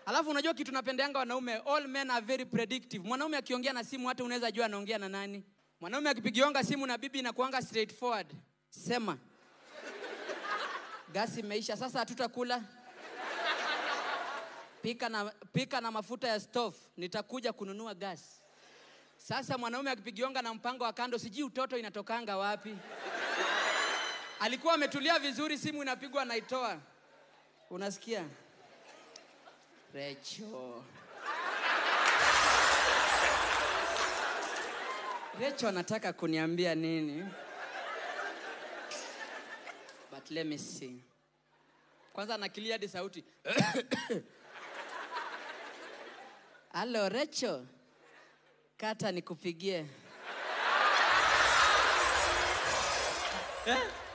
Alafu unajua kitu napendeanga wanaume, all men are very predictive. Mwanaume akiongea na simu hata unaweza jua anaongea na nani. Mwanaume akipigionga simu na bibi inakuanga straightforward. Sema. Gasi imeisha, sasa hatutakula. Pika na, pika na mafuta ya stove, nitakuja kununua gasi. Sasa mwanaume akipigionga na mpango wa kando, sijui utoto inatokanga wapi. Alikuwa ametulia vizuri, simu inapigwa, naitoa. Unasikia? Recho. Recho anataka kuniambia nini? But let me see. Kwanza anakilia hadi sauti. Halo Recho. Kata nikupigie. Eh?